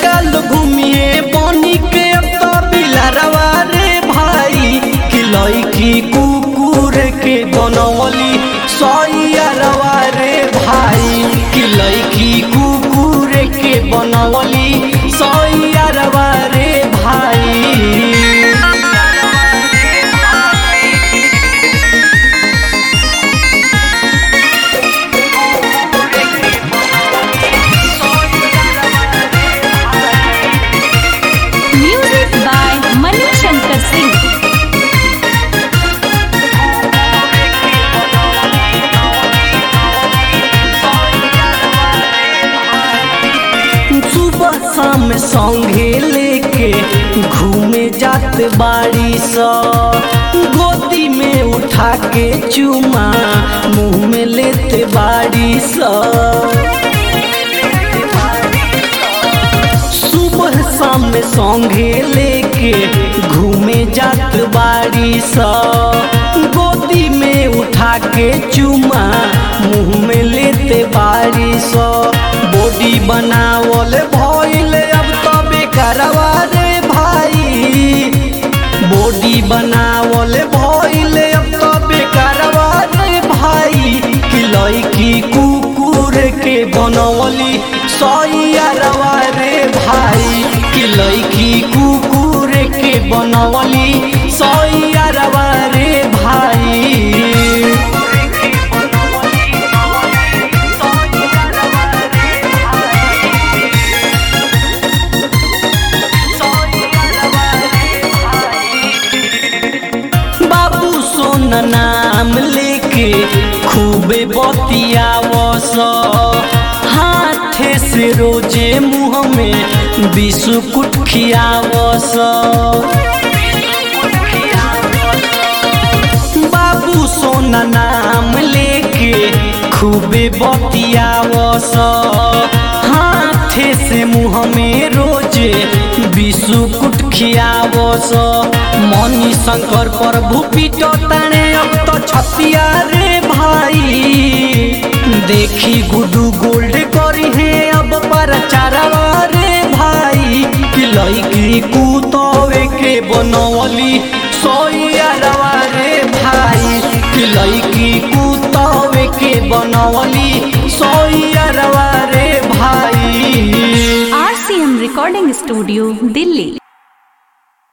लइका लोग घूमिए बनी के अब तो बिलरवा रे भाई कि लइकी कुकुर के बनवली सैयरवा रे भाई कि लइकी कुकुर के बनवली सैयरवा रे भाई Music by Mani Shankar Singh. सुबह शाम संगे लेके घूमे जात बाड़ी स गोदी में उठा के चुमा मुंह में लेते बाड़ी स सुबह शाम संगे लेके घूमे जात बाड़ी स गोदी में उठा के चुमा मुंह में लेते बाड़ी स बॉडी बनावल भइल अब तो बेकारवा रे भाई बॉडी बनावल भइल अब तो बेकारवा रे भाई कि लइकी कुकुर के बनवली सैयरवा रे भाई कि लइकी कुकुर के बनवली सैयरवा रे भाई बाबू सोन नाम लेके खूबे बतियावस हाथे से रोजे मुँह में बिस्कुट खियावस बाबू सोना नाम लेके खूबे बतियावस हाथे से मुँह में रोजे बिस्कुट खियावस मनी शंकर प्रभु पीटो ताने अब तो छतिया रे भाई देखी गुडू गोल्ड करी है अब पर चारवा रे भाई कि लइकी कुतवे के बनवली सोयरवा रे भाई कि लइकी कुतवे के बनवली सोयरवा रे भाई RCM Recording Studio, Delhi.